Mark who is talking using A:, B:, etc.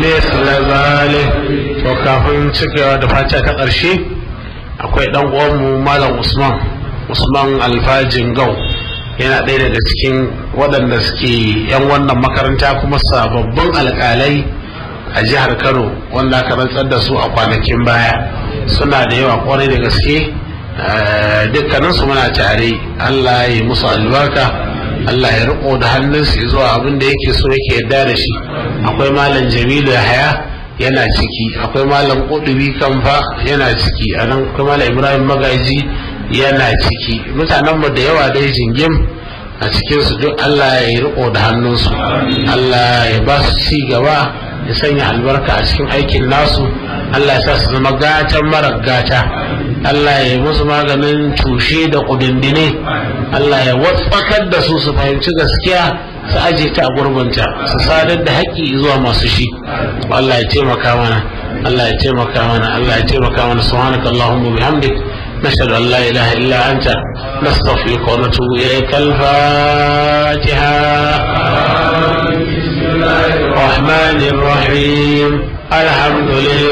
A: مثل ذلك وكافin cikewa da fata ta ƙarshe akwai ɗan uwanmu malam usman usman alfajin gau yana ɗaya daga cikin waɗanda suke yan wannan makaranta kuma sababbin alƙalai a jihar kano wanda aka rantsar da su a kwanakin baya suna da yawa kwarai da gaske dukkaninsu muna tare allah ya musu albarka allah ya riko da hannunsu zuwa abin da yake so yake yarda da shi akwai malam jamilu haya yana ciki akwai malam kudubi kamfa yana ciki a nan akwai malam ibrahim magaji yana ciki mutanenmu da yawa dai jingim a cikinsu duk allah ya riko da hannunsu allah ya ba su ci gaba ya sanya albarka a cikin aikin nasu Allah ya sa su zama gatan mara gata Allah ya yi musu maganin tushe da kudindine Allah ya watsakar da su su fahimci gaskiya su aje ta a gurbinta su sadar da haƙƙi zuwa masu shi Allah ya taimaka mana Allah ya taimaka mana Allah ya taimaka mana subhanaka allahumma bihamdik نشهد أن لا إله إلا أنت نستغفرك ونتوب إليك الفاتحة الرحمن الرحيم الحمد لله